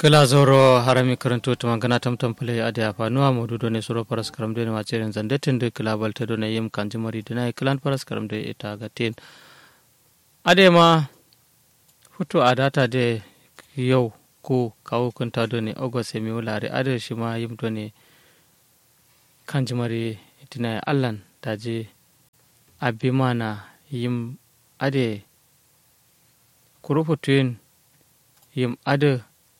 kila zoro harami karanto to magana tamtam pale ade afanuwa modu done suro paras karam de ma cheren zande tende kila balte done yim kanji mari dina klan paras karam de ita gatin ade ma futu adata de yau ko kawo kunta done ogos mi wulare ade shi ma yim done kanji mari dina allan daje abimana yim ade kurufutuin yim ade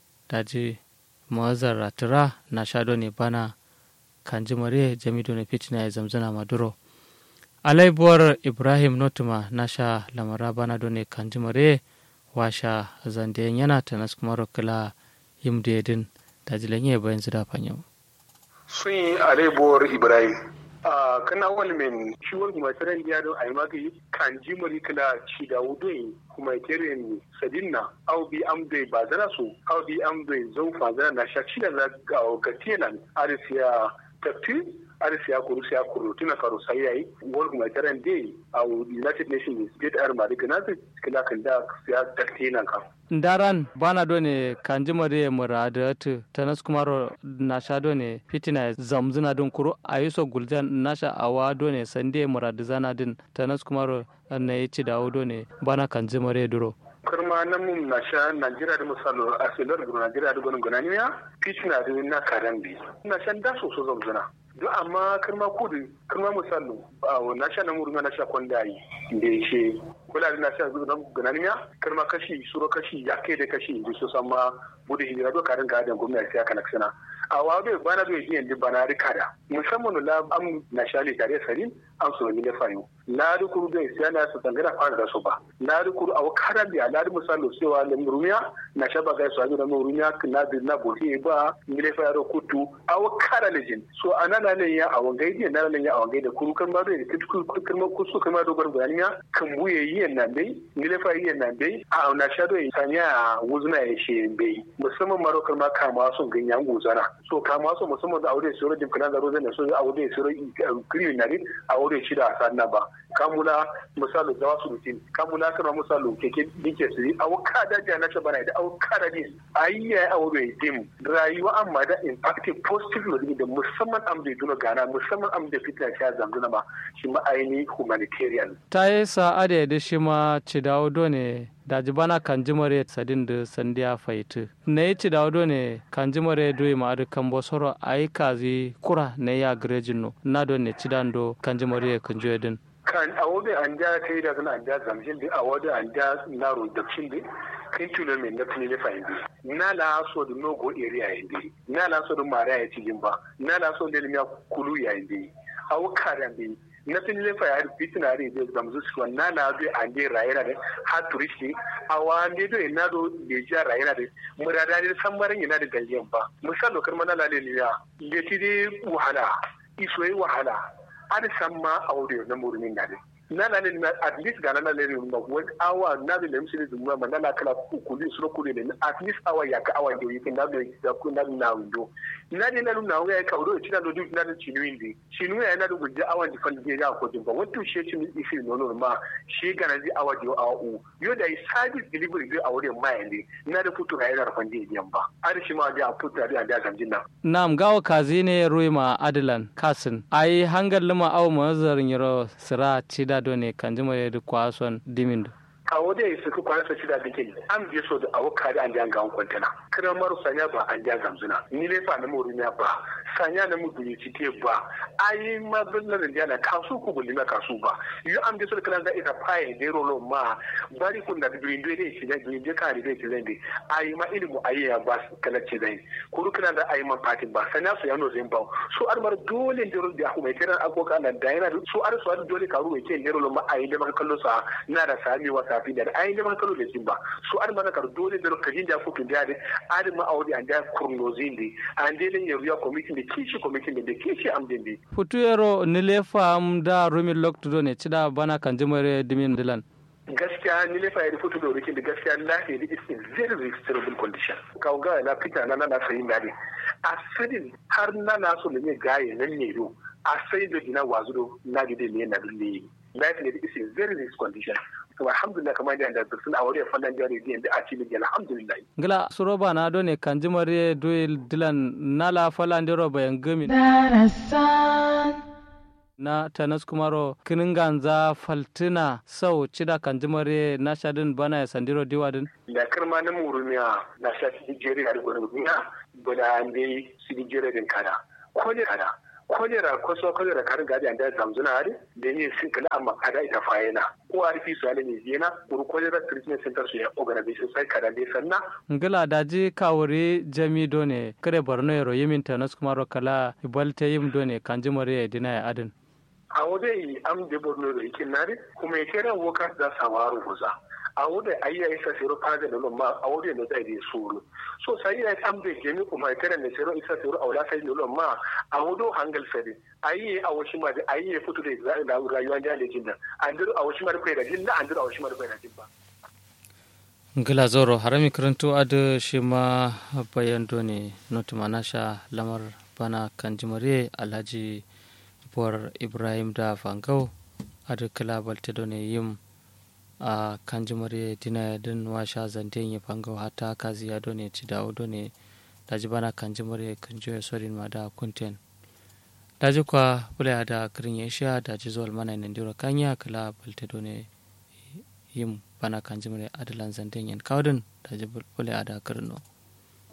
daji mawazar ratira na shado ne bana kanji mare jamido ne fitina ya zamzana maduro alaibuwar ibrahim notuma na sha lamara bana done kanji mare washa zandiyan yana ta nasu kuma kila yim da yadin daji lanye bayan zida fanyau sun yi alaibuwar ibrahim a kana wani min ciwon masaran ya don a yi magi kan ji mari kala ci da wudun kuma kirin sadinna au bi am bai ba zana su au bi am bai zau fa zana na sha ci da za ga ga tenan arisiya tafi arisiya kuru siya kuru tuna karo sai yayi wani kuma kiran dai a united nations state army da kana kila kan da siya tafi nan ka ndaran bana done kanji mare muradatu tanas kumaro nasha done fitina zamzuna don kuro ayuso guljan nasha awa done sande muradizana din tanas kumaro na yi dawo done bana kanji mare duro kurma na mun na sha Najeriya da misalo a silar da Najeriya da gwanin gunaniya fitina da na karambi na shan da so so zamzuna do amma kirma kudu kirma misalo na sha na murna na sha kwandayi da yake kula da na sha zuwa gananiya kirma kashi suro kashi ya kai da kashi da su sama budu hijira do karin ga adan gwamnati ya kana sana a wabe bana do yin da bana rikada musamman la am na sha le tare sarin an so ne fayo na rukuru da sai na su tangana fara da su ba na rukuru a wakara da na misalo cewa da murumiya na sha ba ga su da murumiya na da na bohe ba ngile fa yaro kutu a wakara lejin so anana ne ya a wangai da na ne ya a wangai da kuru kan ba da kitu kurma kusu kan ma do garganiya kan buye yi nan dai ngile fa yi nan dai a na sha do sanya wuzuna ya she bai musamman marokar ma kama sun ganyan guzana so kama su musamman da aure sura dim kana da rozan da so aure sura kiri na rin aure shi da sanna ba kamula misali da wasu rutin kamula kana misali keke dike su a waka da ja na bana da auka da din ayya aure dim rayuwa amma da impacting positive da musamman am da duna gana musamman am da fitna sha zamduna ma shi ma aini humanitarian ta yi sa'ada da shi ma ci dawo done da jibana kan jimare sadin da sandiya faitu na yi ci dawo ne kan jimare doyi ma adu kan bosoro a yi kazi kura na ya garejin no na don ne ci do kan jimare kan juya din kan a wode an da kai da kan an da zamshin da a wode an da naro da cin da kai tulo mai na tuni fa indi na la so da nogo area indi na la so da mara ya ci ba na la so da limiya kulu ya indi a wukaran bi na tun lefa ya fitina re da zamzu su na na do ande rayena da ha turisti awa ande do ina do de ja rayena da murada ne san marin ina da dalilin ba misalo karma na lale ne ya le ti de wahala iso yi wahala an san ma aure na murmin da na na ne at least ga na na le ma wani awa na da lemsi ne zumma ma na na kala kuli suro kuli ne at least awa ya ka awa do yikin na do da ku na na windo na ne na na wa ya ka do ci na do duk na da ci windi ci nu ya na do guje awa di fal ya ko din ba wato shi ci ni ifi no no ma shi ga na di awa di awa u yo da service delivery do aure ma yande na da futu ga yana rafan di yan ba ar shi ma da futu da da ganjin nan nam gawo kazi ne ruima adilan kasin ai hangal luma aw mazarin yaro sira ci da do ne kan jima da kwason dimindo a wadda ya suka kwana sa shida dake an biye so da awo kare an jan gawon kwantana kira maru sanya ba an jan gamzuna ni ne fa na mu rumiya ba sanya na mu duni cike ba ayi ma billan da jana kasu ku bulli ma kasu ba yu an biye so da kana da ita faye da rolo ma bari kun da birin do ne shi da birin je kare da shi zai ayi ma ilimu ayi ya ba kala ce zai kuru kana da ayi ma fatin ba sanya su yano zai ba su armar dole da da kuma kiran akoka nan da yana su ar su dole karu ke ne rolo ma ayi da maka kallo sa na da sami wa safi da ai da kalo da ba su an mana kar dole da kajin da kukin da da adin ma audi an da kurnozin di an da ne ya committee da kishi committee da kishi am din di futu yaro ni le fam da rumi lokto ne cida bana kan jimare dimin dilan gaskiya ni lefa ya fito da rikin da gaskiya lafiya da is in very very terrible condition kawo ga na fita na na sayin dadi a sadin har na na so ne gaye nan ne do a sai da gina wazo na gide ne na dulle life ne is in very very condition to alhamdulillah kamar da da sun aure fannin jari da a cikin alhamdulillah ngila suroba na do ne kanjimare doil dilan nala falandiro bayan gami na tanas kumaro kininganza faltina sau cida kanjimare na shadin bana ya sandiro diwadin da kirma na murumiya na sha sigijere a rigonin duniya bada an dai sigijere din kada kone kada kolera kwaso kolera karin gadi an da zamzuna hari da yin sin kala amma kada ita fayena ko a rufi su halin yana kuru kolera treatment center su ya organization sai kada dai sanna ngila daji kawuri jami done kare borno yaro yimin tanas kumaro kala ibalte yim done kanjimare dina ya adin a wadai am de borno da ikin nare kuma ya kera wokas da sawaru guza a wadai ayya isa sero fada da ma a wadai da zai da suru so sai ya am de gemi kuma ya kera ne sero isa sero aula sai ne ma a wado hangal sare ayye a washi ma da ayye fito da rayuwa da da jinda an duru a washi ma da kai da jinda an duru a washi ma da kai da jinda ngila zoro harami karanto adu shi ma bayan done notu manasha lamar bana kanjimare alhaji buwar ibrahim da fangau adu kala balte done yim a kanjimare dina din washa zanten ya fangau hata kazi ya done ci dawo done daji bana kanjimare kanjo ya sorin ma da kunten daji kwa bula da kirin ya sha daji zuwa mana nandiro kanya kala balte done yim bana kanjimare adalan zanten yan kawdin daji bula da kirin no